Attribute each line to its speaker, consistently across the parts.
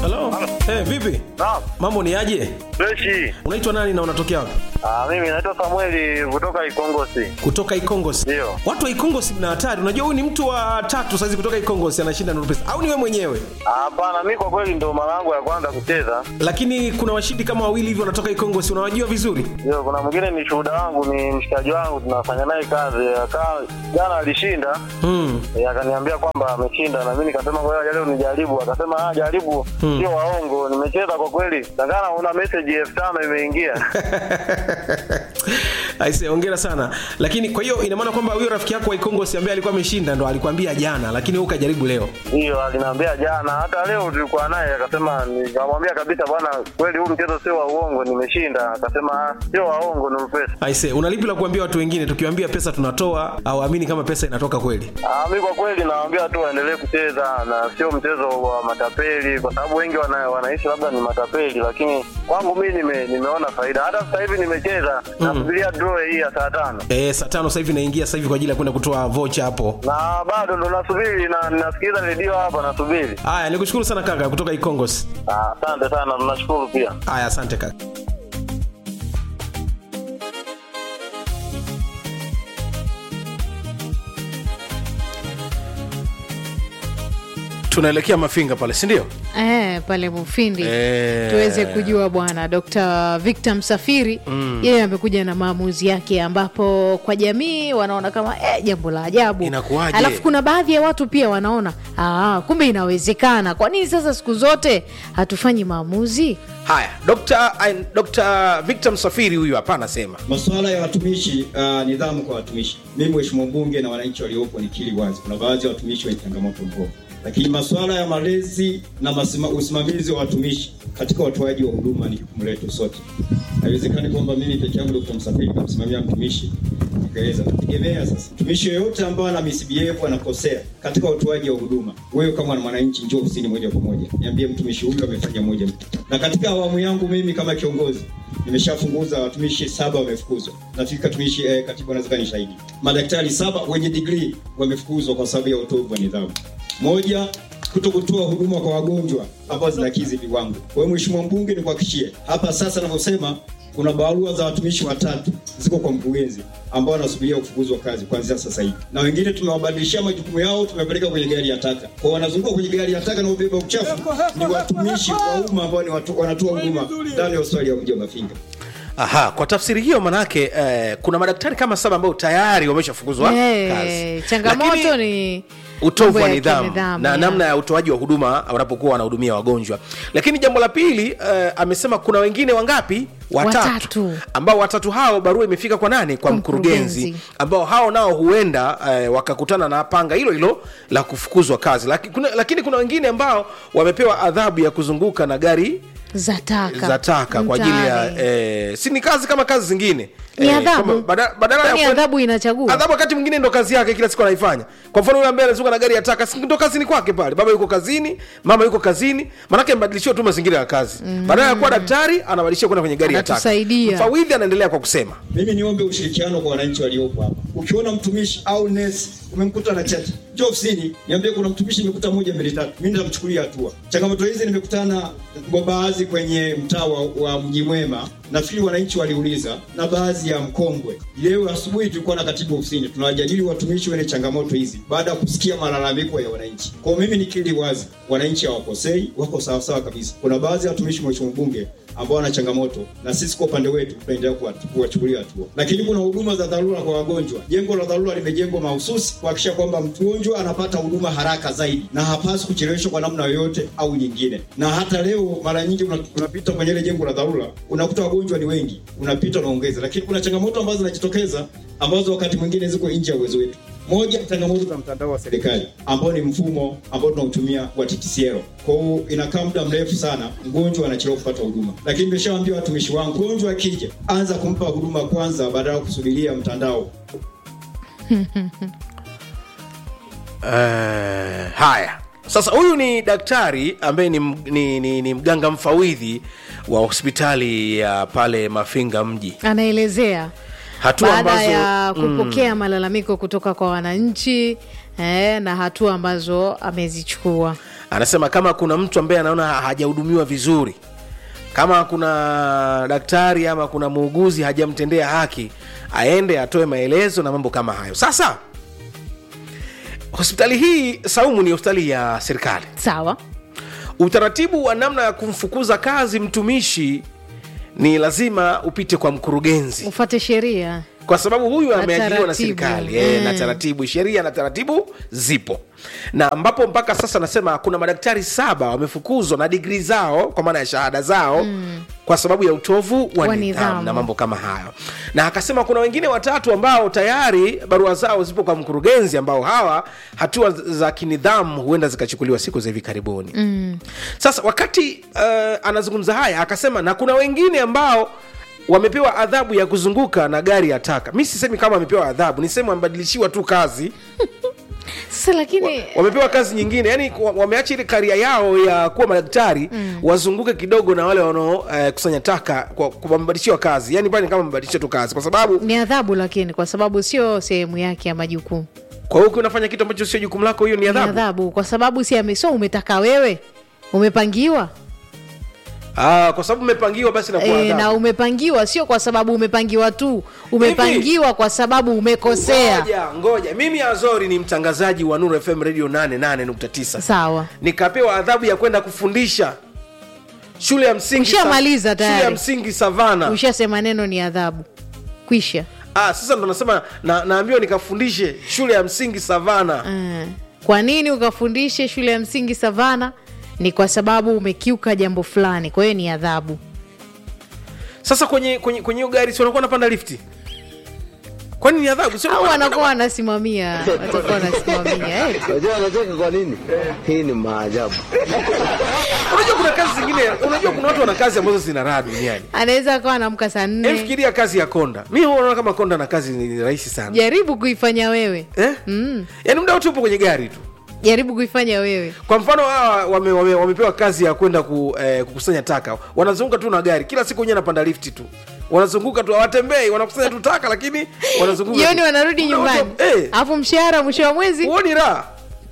Speaker 1: Halo. Eh, vipi?
Speaker 2: Naam.
Speaker 1: Mambo ni aje?
Speaker 2: Freshi.
Speaker 1: Unaitwa nani na unatokea wapi?
Speaker 2: Ah, mimi naitwa Samueli kutoka Ikongosi.
Speaker 1: Kutoka Ikongosi.
Speaker 2: Ndio.
Speaker 1: Watu wa Ikongosi mna hatari. Unajua huyu ni mtu wa tatu saizi kutoka Ikongosi anashinda Nuru Pesa. Au ni wewe mwenyewe?
Speaker 2: Ah, Hapana, mimi kwa kweli ndo mara yangu ya kwanza kucheza.
Speaker 1: Lakini kuna washindi kama wawili hivi wanatoka Ikongosi. Unawajua vizuri?
Speaker 2: Ndio, kuna mwingine ni shuhuda wangu, ni mshikaji wangu, tunafanya naye kazi. Akaa jana alishinda,
Speaker 1: Mm.
Speaker 2: eh, akaniambia kwamba ameshinda, na mimi nikasema kwa hiyo leo nijaribu. Akasema ah, jaribu, sio waongo. Nimecheza kwa kweli, takana una message elfu tano imeingia.
Speaker 1: Aise, hongera sana. Lakini kwa hiyo ina maana kwamba huyo rafiki yako wa Ikongosi ambaye alikuwa ameshinda ndo alikwambia jana, lakini wewe ukajaribu leo.
Speaker 2: Hiyo aliniambia jana, hata leo tulikuwa naye, akasema, nikamwambia kabisa, bwana, kweli huu mchezo sio wa uongo, nimeshinda. Akasema "Ah, sio waongo, ni pesa.
Speaker 1: Aise, una lipi la kuambia watu wengine tukiwaambia pesa tunatoa au amini kama pesa inatoka kweli?
Speaker 2: Ah, mi kwa kweli nawaambia tu waendelee kucheza na sio mchezo wa matapeli, kwa sababu wengi wana, wanaishi labda ni matapeli, lakini kwangu mi nime, nimeona faida. Hata sasa hivi nimecheza nasubiria draw hii ya saa tano
Speaker 1: Eh, saa tano sasa hivi naingia sasa hivi kwa ajili ya kwenda kutoa vocha hapo.
Speaker 2: na bado ndo nasubiri na nasikiliza redio hapa nasubiri.
Speaker 1: Haya, nikushukuru sana kaka kutoka Ikongosi.
Speaker 2: Ah, Asante sana, tunashukuru pia.
Speaker 1: Haya, asante kaka. tunaelekea mafinga pale si ndio
Speaker 3: Eh, pale Mufindi
Speaker 1: Eh.
Speaker 3: tuweze kujua bwana Dr. Victor Msafiri yeye amekuja na maamuzi yake, ambapo kwa jamii wanaona kama eh, jambo la ajabu.
Speaker 1: Inakuwaje?
Speaker 3: Alafu kuna baadhi ya watu pia wanaona ah, kumbe inawezekana. Kwa nini sasa siku zote hatufanyi maamuzi?
Speaker 1: haya Dr. Ain- Dr. victor msafiri huyu hapa anasema
Speaker 4: Masuala ya watumishi uh, nidhamu kwa watumishi. Mimi mheshimiwa mbunge na wananchi waliopo nikiri wazi, kuna baadhi ya watumishi wenye changamoto mbovu, lakini masuala ya malezi na masima, usimamizi wa watumishi katika utoaji wa huduma ni jukumu letu sote. Haiwezekani kwamba mimi peke yangu Dr. Msafiri namsimamia mtumishi nikaeleza. Nategemea sasa mtumishi yoyote ambaye ana misbehave anakosea katika utoaji wa huduma, wewe kama mwananchi njoo ofisini moja kwa moja, niambie mtumishi huyu amefanya moja mbili. Na katika awamu yangu mimi kama kiongozi nimeshafunguza watumishi saba wamefukuzwa. Nafikiri katumishi eh, katibu anaweza ni shahidi. Madaktari saba wenye degree wamefukuzwa kwa sababu ya utovu wa nidhamu. Moja, kuto kutoa huduma kwa wagonjwa ambao zinakidhi viwango. Kwa hiyo mheshimiwa mbunge, nikuhakikishie hapa sasa ninavyosema kuna barua za watumishi watatu ziko kwa mkurugenzi ambao wanasubiria kufukuzwa kazi kuanzia sasa hivi, na wengine tumewabadilishia majukumu yao, tumepeleka kwenye gari ya taka. Kwa hiyo wanazunguka kwenye gari ya taka na ubeba uchafu ni watumishi wa umma ambao ni watu, wanatoa huduma ndani ya hospitali ya mji wa Mafinga.
Speaker 1: aha kwa tafsiri hiyo manake eh, kuna madaktari kama saba ambao tayari wameshafukuzwa
Speaker 3: Eh,
Speaker 1: kazi
Speaker 3: changamoto
Speaker 1: Lakini-
Speaker 3: ni
Speaker 1: utovu
Speaker 3: mambo
Speaker 1: wa
Speaker 3: ya
Speaker 1: nidhamu
Speaker 3: kinidhamu,
Speaker 1: na
Speaker 3: ya.
Speaker 1: namna ya utoaji wa huduma wanapokuwa wanahudumia wagonjwa lakini jambo la pili uh, amesema kuna wengine wangapi watatu,
Speaker 3: Watatu.
Speaker 1: ambao watatu hao barua imefika kwa nani kwa
Speaker 3: Kwa
Speaker 1: mkurugenzi
Speaker 3: mkurugenzi.
Speaker 1: ambao hao nao huenda uh, wakakutana na panga hilo hilo la kufukuzwa kazi Laki, kuna, lakini kuna wengine ambao wamepewa adhabu ya kuzunguka na gari
Speaker 3: za taka
Speaker 1: za taka kwa ajili ya
Speaker 3: mtaani.
Speaker 1: eh, si ni kazi kama kazi zingine
Speaker 3: Ni
Speaker 1: Eh,
Speaker 3: adhabu.
Speaker 1: kama bada- badala ya
Speaker 3: Kwani
Speaker 1: kwen-
Speaker 3: adhabu inachagua?
Speaker 1: adhabu wakati mwingine ndo kazi yake kila siku anaifanya kwa mfano yule ambaye anazunguka na gari ya taka si ndo kazini kwake pale baba yuko kazini mama yuko kazini manake mbadilishiwa tu mazingira ya kazi badala ya kuwa daktari anabadilishiwa kwenda kwenye gari ya taka
Speaker 3: Anatusaidia.
Speaker 1: mfawidhi anaendelea kwa kusema
Speaker 4: Mimi niombe ushirikiano kwa wananchi waliopo hapa. Ukiona mtumishi au nesi umemkuta na chati, njoo ofisini, niambie kuna mtumishi nimekuta moja mbili tatu, mimi nitamchukulia hatua. Changamoto hizi nimekutana kwa baadhi kwenye mtaa wa, wa Mji Mwema, nafikiri wananchi waliuliza, na baadhi ya Mkongwe. Leo asubuhi tulikuwa na katibu ofisini, tunawajadili watumishi wenye changamoto hizi baada ya kusikia malalamiko ya wananchi. Kwa hiyo mimi nikiri wazi, wananchi hawakosei, wako sawasawa kabisa. Kuna baadhi ya watumishi, mheshimiwa mbunge, ambao wana changamoto na sisi kwa upande wetu tunaendelea kuwa- kuwachukulia hatua. Lakini kuna huduma za dharura kwa wagonjwa. Jengo la dharura limejengwa mahususi kuhakikisha kwamba mgonjwa anapata huduma haraka zaidi na hapaswi kucheleweshwa kwa namna yoyote au nyingine. Na hata leo mara nyingi una- unapita kwenye ile jengo la dharura unakuta wagonjwa ni wengi, unapita unaongeza, lakini kuna changamoto ambazo zinajitokeza ambazo wakati mwingine ziko nje ya uwezo wetu. Moja, changamoto za mtandao wa serikali ambao ni mfumo ambao tunautumia wa TTCL. Kwa hiyo inakaa muda mrefu sana, mgonjwa anachelewa kupata huduma. Lakini nimeshawaambia watumishi wangu, mgonjwa akija, anza kumpa huduma kwanza, badala ya kusubiria mtandao.
Speaker 1: Eh, haya sasa huyu ni daktari ambaye ni, m- ni, ni, ni mganga mfawidhi wa hospitali ya pale mafinga mji
Speaker 3: anaelezea
Speaker 1: hatua
Speaker 3: baada
Speaker 1: ambazo
Speaker 3: ya kupokea malalamiko kutoka kwa wananchi eh, na hatua ambazo amezichukua
Speaker 1: anasema kama kuna mtu ambaye anaona ha- hajahudumiwa vizuri kama kuna daktari ama kuna muuguzi hajamtendea haki aende atoe maelezo na mambo kama hayo sasa hospitali hii saumu ni hospitali ya serikali
Speaker 3: sawa
Speaker 1: utaratibu wa namna ya kumfukuza kazi mtumishi ni lazima upite kwa mkurugenzi
Speaker 3: ufate sheria
Speaker 1: kwa sababu huyu ameajiriwa na
Speaker 3: taratibu.
Speaker 1: serikali e, na
Speaker 3: Mm.
Speaker 1: taratibu sheria na taratibu zipo na ambapo mpaka sasa nasema kuna madaktari saba wamefukuzwa na digrii zao kwa maana ya shahada zao mm. kwa sababu ya utovu wa
Speaker 3: Wa
Speaker 1: nidhamu
Speaker 3: nidhamu.
Speaker 1: na mambo kama hayo na akasema kuna wengine watatu ambao tayari barua zao zipo kwa mkurugenzi ambao hawa hatua za kinidhamu huenda zikachukuliwa siku za hivi karibuni mm. sasa wakati uh, anazungumza haya akasema na kuna wengine ambao wamepewa adhabu ya kuzunguka na gari ya taka mi sisemi kama wamepewa adhabu nisemi wamebadilishiwa tu kazi
Speaker 3: sasa lakini
Speaker 1: wamepewa kazi nyingine yani wa- wameacha ile karia yao ya kuwa madaktari mm. wazunguke kidogo na wale wanaokusanya uh, taka kwa- kwa- wamebadilishiwa kazi yani pale ni kama wamebadilishiwa tu kazi kwa sababu
Speaker 3: ni adhabu lakini kwa sababu sio sehemu yake ya majukumu
Speaker 1: kwa hiyo ukiwa unafanya kitu ambacho sio jukumu lako hiyo ni
Speaker 3: ni
Speaker 1: adhabu
Speaker 3: adhabu kwa sababu si ame- sio umetaka wewe umepangiwa
Speaker 1: ah, kwa sababu umepangiwa basi nakuwa
Speaker 3: e, na
Speaker 1: adhabu
Speaker 3: umepangiwa sio kwa sababu umepangiwa tu umepangiwa kwa sababu umekosea
Speaker 1: ngoja ngoja mimi azori ni mtangazaji wa nuru fm radio 88.9
Speaker 3: sawa
Speaker 1: nikapewa adhabu ya kwenda kufundisha shule ya msingi
Speaker 3: Ushamaliza
Speaker 1: Sa-
Speaker 3: tayari.
Speaker 1: shule ya msingi savana
Speaker 3: ushasema neno ni adhabu kwisha
Speaker 1: ah, sasa ndo nasema na, naambiwa nikafundishe shule ya msingi savana
Speaker 3: mm. kwa nini ukafundishe shule ya msingi savana ni kwa sababu umekiuka jambo fulani kwa hiyo ni adhabu
Speaker 1: sasa kwenye kwenye kwenye hiyo gari si wanakuwa napanda lifti kwani ni adhabu Sio
Speaker 3: au
Speaker 1: wanakuwa-
Speaker 3: wanakuwa wanasimamia watakuwa wanasimamia eh.
Speaker 5: Unajua anacheka kwa nini? Hii ni maajabu.
Speaker 1: unajua kuna kazi zingine unajua kuna watu wana kazi ambazo zina raha duniani
Speaker 3: anaweza akawa anamka saa
Speaker 1: Em,
Speaker 3: nne
Speaker 1: fikiria kazi ya konda mi huwa naona kama konda na kazi ni ni rahisi sana
Speaker 3: jaribu kuifanya wewe
Speaker 1: eh?
Speaker 3: mm.
Speaker 1: yaani muda wote upo kwenye gari tu
Speaker 3: jaribu kuifanya wewe
Speaker 1: kwa mfano hawa wame, wame, wamepewa kazi ya kwenda ku, eh, kukusanya taka wanazunguka tu na gari kila siku wenyewe anapanda lifti tu wanazunguka tu hawatembei wanakusanya tu taka lakini wanazunguka
Speaker 3: jioni
Speaker 1: tu.
Speaker 3: wanarudi
Speaker 1: Muda
Speaker 3: nyumbani
Speaker 1: wote- eh,
Speaker 3: alafu mshahara mwisho wa mwezi
Speaker 1: huoni raha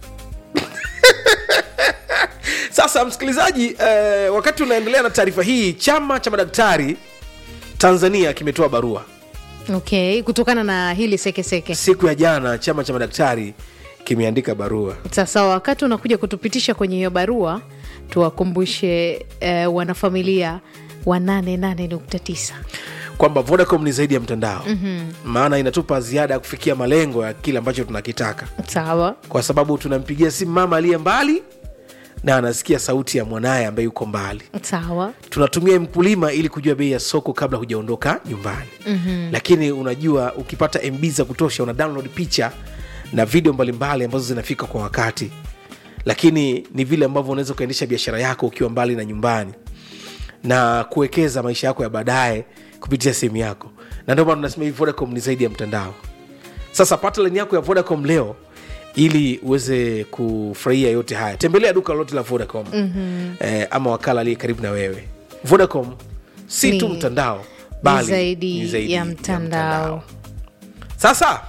Speaker 1: sasa msikilizaji eh, wakati unaendelea na taarifa hii chama cha madaktari tanzania kimetoa barua
Speaker 3: okay kutokana na hili sekeseke
Speaker 1: siku ya jana chama cha madaktari kimeandika barua
Speaker 3: sasa wakati unakuja kutupitisha kwenye hiyo barua tuwakumbushe eh, wanafamilia wa 88.9
Speaker 1: kwamba vodacom ni zaidi ya mtandao mm-hmm. maana inatupa ziada ya kufikia malengo ya kile ambacho tunakitaka
Speaker 3: sawa
Speaker 1: kwa sababu tunampigia simu mama aliye mbali na anasikia sauti ya mwanaye ambaye yuko mbali
Speaker 3: sawa
Speaker 1: tunatumia mkulima ili kujua bei ya soko kabla hujaondoka nyumbani mm-hmm. lakini unajua ukipata mb za kutosha una download picha na video mbalimbali ambazo zinafika kwa wakati lakini ni vile ambavyo unaweza ukaendesha biashara yako ukiwa mbali na nyumbani na kuwekeza maisha yako ya baadaye kupitia simu yako na ndio maana tunasema hivi vodacom ni zaidi ya mtandao sasa pata laini yako ya vodacom leo ili uweze kufurahia yote haya tembelea duka lolote la vodacom mm-hmm. eh, ama wakala aliye karibu na wewe vodacom si tu
Speaker 3: Ni-
Speaker 1: mtandao bali
Speaker 3: zaidi
Speaker 1: ni zaidi
Speaker 3: ya mtandao.
Speaker 1: sasa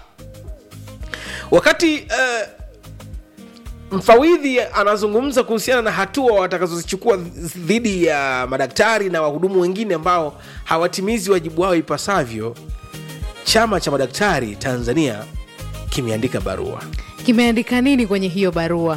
Speaker 1: wakati uh, mfawidhi anazungumza kuhusiana na hatua watakazozichukua dhidi ya madaktari na wahudumu wengine ambao hawatimizi wajibu wao ipasavyo chama cha madaktari tanzania kimeandika barua
Speaker 3: kimeandika nini kwenye hiyo barua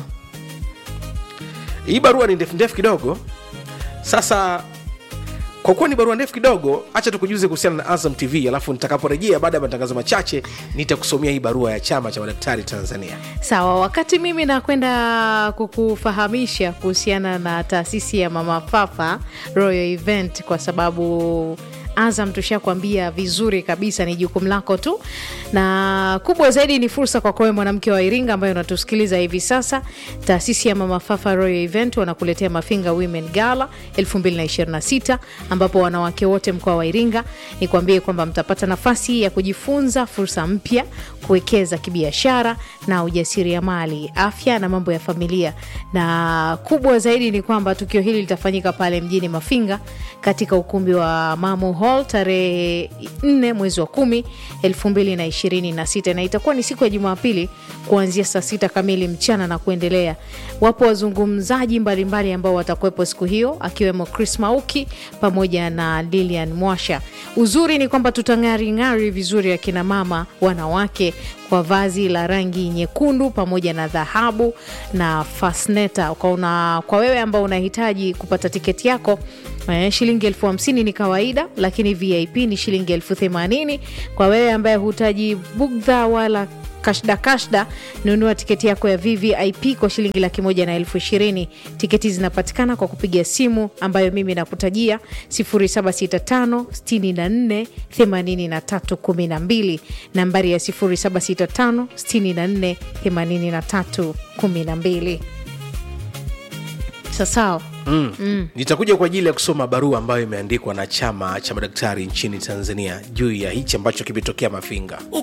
Speaker 1: hii barua ni ndefu ndefu kidogo sasa kwa kuwa ni barua ndefu kidogo hacha tukujuze kuhusiana na azam tv alafu nitakaporejea baada ya matangazo machache nitakusomea hii barua ya chama cha madaktari tanzania
Speaker 3: sawa wakati mimi nakwenda kukufahamisha kuhusiana na taasisi ya mama fafa royal event kwa sababu azam tushakwambia vizuri kabisa ni jukumu lako tu na kubwa zaidi ni fursa kwa kwawe mwanamke wa iringa ambayo unatusikiliza hivi sasa taasisi ya mama fafa royal event wanakuletea mafinga women gala 2026 ambapo wanawake wote mkoa wa iringa nikwambie kwamba mtapata nafasi ya kujifunza fursa mpya kuwekeza kibiashara na ujasiriamali afya na mambo ya familia na kubwa zaidi ni kwamba tukio hili litafanyika pale mjini mafinga katika ukumbi wa mamo Hall hall tarehe 4 mwezi wa 10 2026 na itakuwa ni siku ya jumapili kuanzia saa sita kamili mchana na kuendelea wapo wazungumzaji mbalimbali ambao watakuwepo siku hiyo akiwemo chris mauki pamoja na lilian mwasha uzuri ni kwamba tutang'aring'ari vizuri akina mama wanawake kwa vazi la rangi nyekundu pamoja na dhahabu na fasneta kwa, una, kwa wewe ambao unahitaji kupata tiketi yako Eh, shilingi elfu hamsini ni kawaida lakini vip ni shilingi elfu themanini kwa wewe ambaye hutaji bugdha wala kashda kashda nunua tiketi yako ya vvip kwa shilingi laki moja na elfu ishirini tiketi zinapatikana kwa kupiga simu ambayo mimi nakutajia 765 64 83 12 nambari ya 765 64 83 12 sasawa
Speaker 1: mm. nitakuja kwa ajili ya kusoma barua ambayo imeandikwa na chama cha madaktari nchini tanzania juu ya hichi ambacho kimetokea mafinga